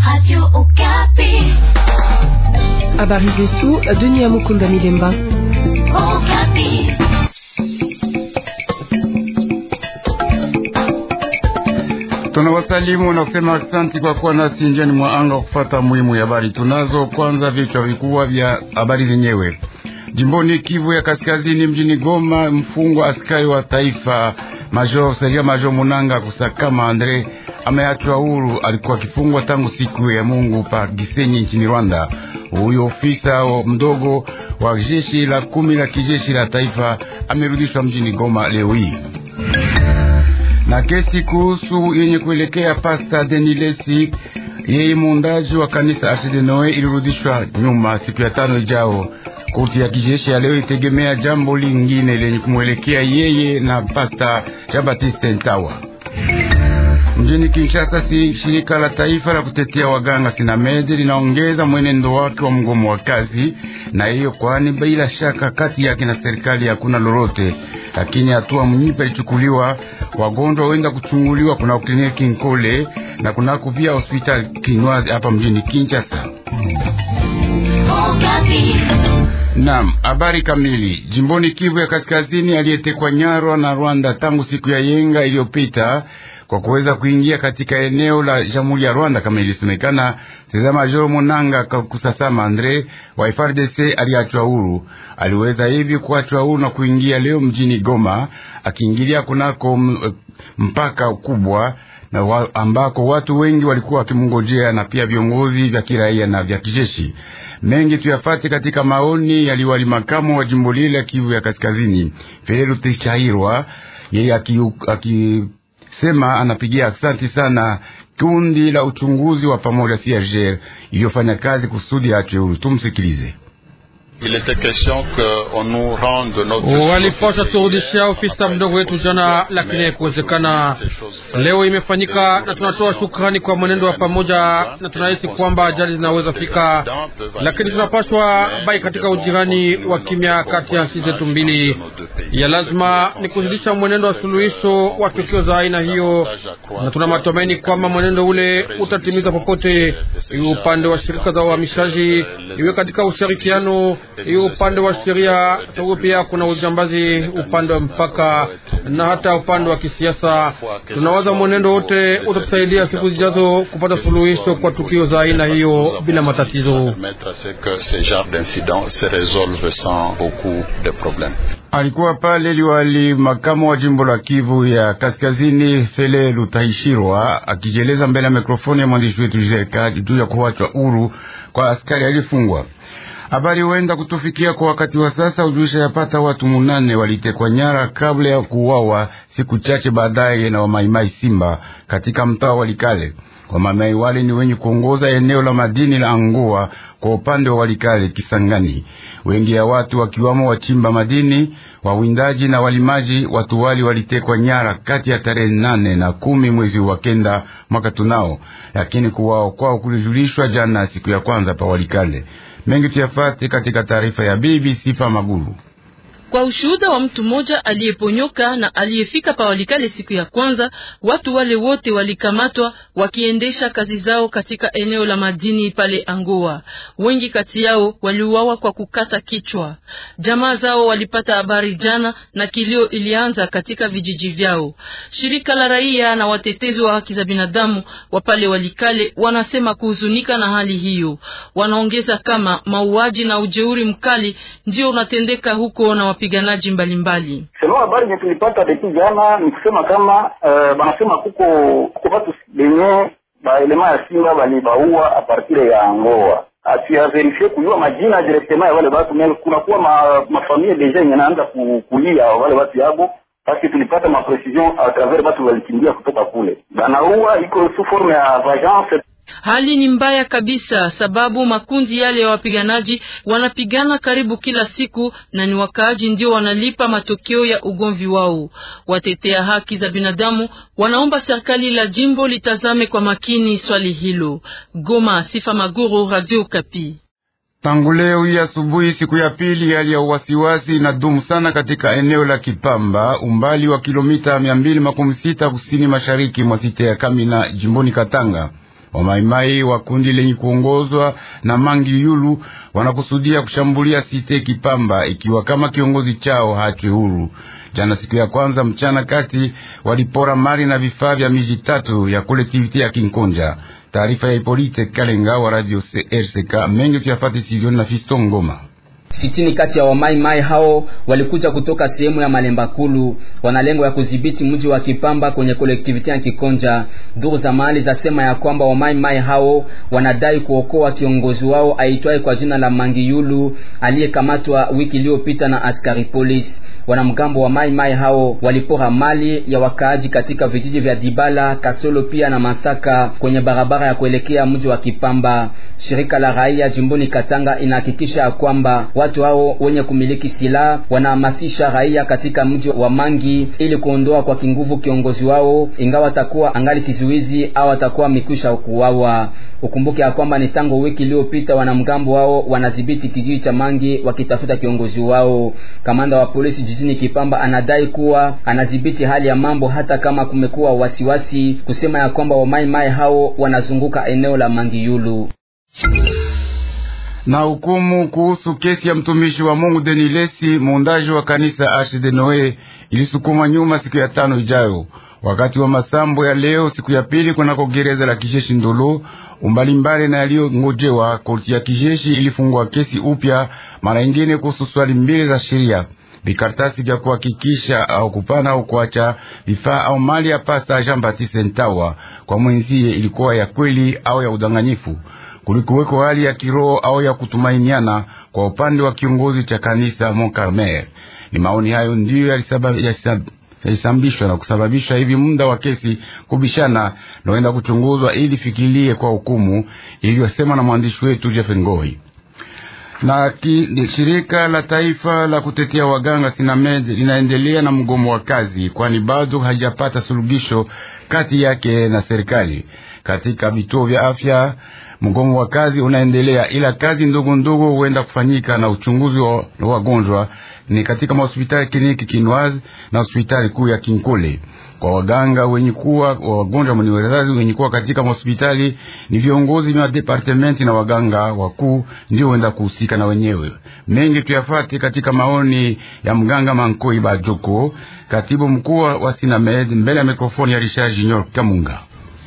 Radio Okapi. Habari zetu Dunia Mukunda Milemba. Okapi. Tunawasalimu na kusema asante kwa kuwa nasi njiani mwa anga kufuata muhimu ya habari tunazo. Kwanza vichwa vikubwa vya habari zenyewe. Jimboni Kivu ya Kaskazini, mjini Goma, mfungwa askari wa taifa Major Seria Major Munanga Kusakama Andre ameachwa huru. Alikuwa akifungwa tangu siku ya Mungu pa Gisenyi nchini Rwanda. Huyo ofisa mdogo wa jeshi la kumi la kijeshi la taifa amerudishwa mjini Goma leo hii na kesi kuhusu yenye kuelekea Pasta Denilesi yeye muundaji wa kanisa Arche Noe ilirudishwa nyuma siku ya tano ijao. Korti ya kijeshi ya leo itegemea jambo lingine lenye kumwelekea yeye na Pasta Jean Baptiste Ntawa. Mjini Kinshasa, si shirika la taifa la kutetea waganga Sinamed linaongeza mwenendo wake wa mgomo wa kazi, na hiyo kwani bila shaka kati yake na serikali hakuna lolote, lakini hatua mnyipa ilichukuliwa. Wagonjwa wenda kuchunguliwa kuna kliniki Nkole na kunako pia hospitali Kinwazi hapa mjini Kinshasa. Okapi. Naam, habari kamili. Jimboni Kivu ya Kaskazini, aliyetekwa nyarwa na Rwanda tangu siku ya yenga iliyopita kwa kuweza kuingia katika eneo la Jamhuri ya Rwanda kama ilisemekana, Seza Majoro Monanga Kusasama Andre wa FARDC aliachwa huru. Aliweza hivi kuachwa huru na kuingia leo mjini Goma, akiingilia kunako mpaka kubwa na wa, ambako watu wengi walikuwa wakimngojea na pia viongozi vya kiraia na vya kijeshi. Mengi tuyafate katika maoni yaliwali makamu wa jimbo lile Kivu ya Kaskazini, Felelu Tichairwa, yeye akisema anapigia asanti sana kundi la uchunguzi wa pamoja CIRGL iliyofanya kazi kusudi achwe huru. Tumsikilize. Walipasha turudishia ofisa mdogo wetu jana, lakini haikuwezekana. Leo imefanyika na tunatoa shukrani kwa mwenendo wa pamoja, na tunahisi kwamba ajali zinaweza fika, lakini tunapaswa bai katika ujirani wa kimya kati ya nchi zetu mbili. Ya lazima ni kuzidisha mwenendo wa suluhisho wa tukio za aina hiyo, na tuna matumaini kwamba mwenendo ule utatimiza popote, iwe upande wa shirika za uhamishaji, iwe katika ushirikiano hiyo upande wa sheria sababu pia kuna ujambazi upande wa mpaka na hata upande wa kisiasa. Tunawaza mwenendo wote utatusaidia siku zijazo kupata suluhisho kwa tukio za aina hiyo bila matatizo. Alikuwa pale liwali makamu wa jimbo la Kivu ya Kaskazini Fele Lutaishirwa akijieleza mbele ya mikrofoni ya mwandishi wetu Jizeka juu ya kuachwa huru kwa askari alifungwa. Habari huenda kutufikia kwa wakati wa sasa, ujulisha yapata watu munane walitekwa nyara kabla ya kuuawa siku chache baadaye na wamaimai Simba katika mtaa wa Walikale. Wamaimai wale ni wenye kuongoza eneo la madini la Angoa kwa upande wa Walikale Kisangani. Wengi ya watu wakiwamo wachimba madini, wawindaji na walimaji, watu wali walitekwa nyara kati ya tarehe nane na kumi mwezi wa kenda mwaka tunao, lakini kuwao kwao kulijulishwa jana siku ya kwanza pa Walikale. Mengi tuyafate katika taarifa ya bibi Sifa Maguru. Kwa ushuhuda wa mtu mmoja aliyeponyoka na aliyefika pa Walikale siku ya kwanza, watu wale wote walikamatwa wakiendesha kazi zao katika eneo la madini pale Angoa. Wengi kati yao waliuawa kwa kukata kichwa. Jamaa zao walipata habari jana na kilio ilianza katika vijiji vyao. Shirika la raia na watetezi wa haki za binadamu wa pale Walikale wanasema kuhuzunika na hali hiyo. Wanaongeza kama mauaji na ujeuri mkali ndio unatendeka huko na wapiganaji mbalimbali. Sema habari nye tulipata depuis jana ni kusema kama uh, banasema kuko kuko watu benye baelema ya Simba balibaua apartire ya Angoa atuyaverifie kujua majina directement ya wale watu me kunakuwa ma, mafamilie deja yenye naanza kulia wale watu yabo basi tulipata maprecision a travers watu walikimbia kutoka kule banaua iko sous forme ya vengeance Hali ni mbaya kabisa, sababu makundi yale ya wapiganaji wanapigana karibu kila siku na ni wakaaji ndio wanalipa matokeo ya ugomvi wao. Watetea haki za binadamu wanaomba serikali la jimbo litazame kwa makini swali hilo. Goma, Sifa Maguru, Radio Kapi. Tangu leo hii asubuhi, siku ya pili, hali ya uwasiwasi inadumu sana katika eneo la Kipamba, umbali wa kilomita mia mbili makumi sita kusini mashariki mwa site ya Kamina, jimboni Katanga. Wamaimai wa kundi lenye kuongozwa na Mangi Yulu wanakusudia kushambulia site Kipamba ikiwa kama kiongozi chao hachwe huru. Jana siku ya kwanza mchana kati walipora mali na vifaa vya miji tatu ya kolektivite ya Kinkonja. Taarifa ya Ipolite Kalenga wa radio RCK mengi tuyafati studioni na Fisto Ngoma. Sitini kati ya wamaimai hao walikuja kutoka sehemu ya Malemba Kulu, wana lengo ya kudhibiti mji wa Kipamba kwenye kolektiviti ya Kikonja. Duru za mahali zasema ya kwamba wamaimai hao wanadai kuokoa kiongozi wao aitwaye kwa jina la Mangiyulu aliyekamatwa wiki iliyopita na askari polisi. Wanamgambo wa maimai hao walipora mali ya wakaaji katika vijiji vya Dibala, Kasolo pia na Masaka kwenye barabara ya kuelekea mji wa Kipamba. Shirika la raia jimboni Katanga inahakikisha ya kwamba watu hao wenye kumiliki silaha wanahamasisha raia katika mji wa Mangi ili kuondoa kwa kinguvu kiongozi wao, ingawa atakuwa angali kizuizi au atakuwa mikwisha kuuawa. Ukumbuke ya kwamba ni tangu wiki iliyopita wanamgambo wao wanadhibiti kijiji cha Mangi wakitafuta kiongozi wao. Kamanda wa polisi jijini Kipamba anadai kuwa anadhibiti hali ya mambo hata kama kumekuwa wasiwasi kusema ya kwamba wamaimai hao wanazunguka eneo la Mangiyulu na hukumu kuhusu kesi ya mtumishi wa Mungu Denilesi muundaji wa kanisa Arche de Noe ilisukuma nyuma siku ya tano ijayo, wakati wa masambo ya leo siku ya pili kunako gereza la kijeshi Ndolo umbalimbali na yaliyongojewa. Korti ya kijeshi ilifungua kesi upya mara ingine kuhusu swali mbili za sheria vikartasi vya kuhakikisha au kupana au kuacha vifaa au mali ya pasta Jean Baptiste Ntawa kwa mwenzie ilikuwa ya kweli au ya udanganyifu kulikuweko hali ya kiroho au ya kutumainiana kwa upande wa kiongozi cha kanisa Mont Carmel. Ni maoni hayo ndiyo yalisambishwa na kusababisha hivi muda wa kesi kubishana naenda kuchunguzwa ili fikirie kwa hukumu iliyosema na mwandishi wetu Jeff Ngoi na ki, shirika la taifa la kutetea waganga Sinamed linaendelea na mgomo wa kazi, kwani bado hajapata suluhisho kati yake na serikali katika vituo vya afya. Mgomo wa kazi unaendelea, ila kazi ndogo ndogo huenda kufanyika na uchunguzi wa wagonjwa ni katika mahospitali kliniki Kinwazi na hospitali kuu ya Kinkole. Kwa waganga wenye kuwa wagonjwa mwenye wazazi wenye kuwa katika hospitali ni viongozi vya departementi na waganga wakuu ndio wenda kuhusika na wenyewe. Mengi tuyafate katika maoni ya mganga Mankoi Bajoko, katibu mkuu wa Sinamed, mbele ya mikrofoni ya Richard Junior Kamunga.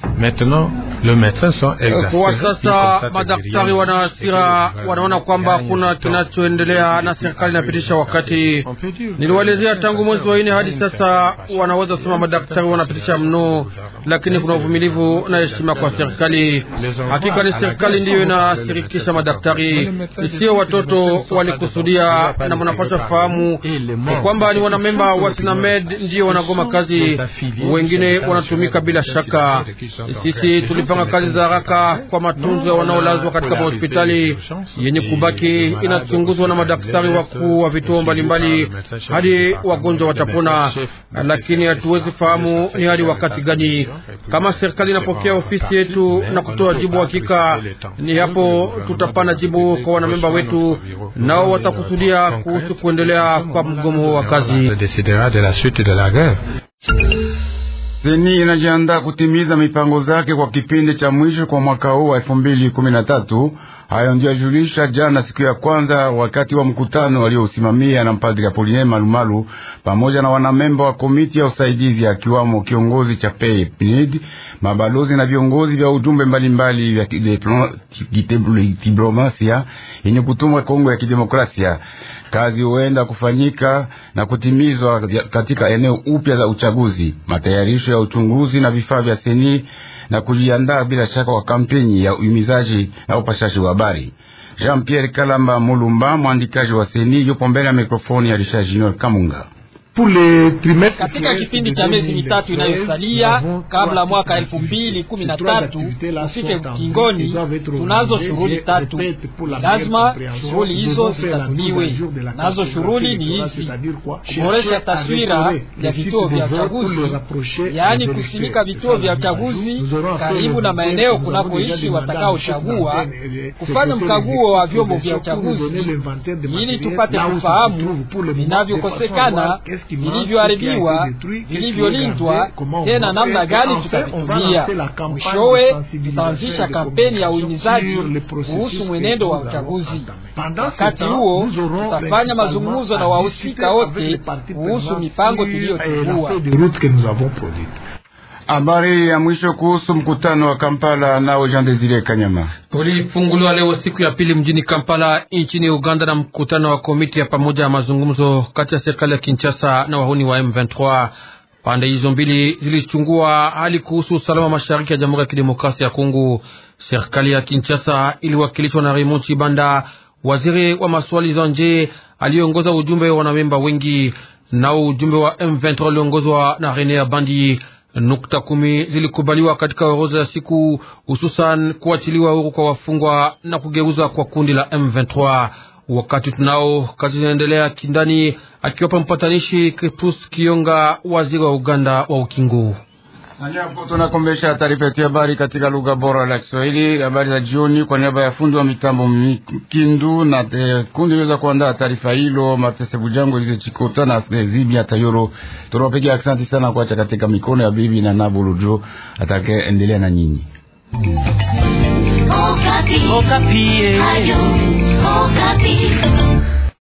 Kwa sasa madaktari wana hasira, wanaona kwamba hakuna kinachoendelea na serikali inapitisha wakati. Niliwaelezea tangu mwezi wa nne hadi sasa, wanaweza kusema madaktari wanapitisha mno, lakini kuna uvumilivu na heshima kwa serikali. Hakika ni serikali ndiyo inashirikisha madaktari, sio watoto walikusudia, na mnapaswa fahamu kwamba ni wanamemba wa Sinamed ndiyo wanagoma kazi, wengine wanatumika bila shaka. Sisi tulipanga kazi za haraka kwa matunzo ya wanaolazwa katika mahospitali yenye kubaki, inachunguzwa na madaktari wakuu wa vituo mbalimbali hadi wagonjwa watapona, lakini hatuwezi fahamu ni hadi wakati gani. Kama serikali inapokea ofisi yetu na kutoa jibu hakika, ni hapo tutapana jibu kwa wanamemba wetu, nao watakusudia kuhusu kuendelea kwa mgomo wa kazi. Seni inajiandaa kutimiza mipango zake kwa kipindi cha mwisho kwa mwaka huu wa elfu mbili kumi na tatu. Hayo ndio yajulisha jana siku ya kwanza wakati wa mkutano waliosimamia na mpadri Apoline Malumalu pamoja na wanamemba wa komiti ya usaidizi akiwamo kiongozi cha PNID, mabalozi na viongozi vya ujumbe mbalimbali vya kidiplomasia yenye kutumwa Kongo ya Kidemokrasia. Kazi huenda kufanyika na kutimizwa katika eneo upya za uchaguzi, matayarisho ya uchunguzi na vifaa vya seni na kujiandaa bila shaka kwa kampeni ya uhimizaji na upashaji wa habari. Jean Pierre Kalamba Mulumba, mwandikaji wa seni, yupo mbele ya mikrofoni ya Richard Junior Kamunga. Katika kipindi cha miezi mitatu inayosalia kabla mwaka elfu mbili kumi na tatu ufike ukingoni, tunazo shughuli tatu. Lazima shughuli hizo zitatuliwe. Nazo shughuli ni hizi: kuboresha taswira ya vituo vya uchaguzi, yaani kusimika vituo vya uchaguzi karibu na maeneo kunakoishi watakaochagua, kufanya mkaguo wa vyombo vya uchaguzi ili tupate kufahamu vinavyokosekana vilivyoharibiwa, vilivyolindwa, tena namna gani tutavitumia. Mwishowe tutaanzisha kampeni ya uhimizaji kuhusu mwenendo wa uchaguzi. Wakati huo tutafanya mazungumzo na wahusika wote kuhusu mipango tuliyochukua. Habari ya mwisho kuhusu mkutano wa Kampala nao Jean Desire Kanyama ulifunguliwa leo siku ya pili mjini Kampala nchini Uganda na mkutano wa komiti ya pamoja ya mazungumzo kati ya serikali ya Kinshasa na wahuni wa M23. Pande hizo mbili zilichungua hali kuhusu usalama mashariki ya Jamhuri ya Kidemokrasia ya Kongo. Serikali ya Kinshasa iliwakilishwa na Raymond Chibanda, waziri wa maswali za nje aliyeongoza ujumbe wa wanamemba wengi, nao ujumbe wa M23 uliongozwa na Rene Abandi. Nukta kumi zilikubaliwa katika orodha ya siku, hususan kuachiliwa huru kwa wafungwa na kugeuza kwa kundi la M23. Wakati tunao kazi zinaendelea kindani, akiwapa mpatanishi Kripus Kionga, waziri wa Uganda wa ukingo. Hapo tunakombesha taarifa yetu ya habari katika lugha bora la Kiswahili. Habari za jioni, kwa niaba ya fundi wa mitambo Kindu na kundi liweza kuandaa taarifa hilo, Matese Bujango Elize Chikota na Zibia Tayoro. Tunawapigia asante sana kuacha katika mikono ya bibi na Nabulujo atake endelea na nyinyi. Okapi. Okapi. Ayo, Okapi.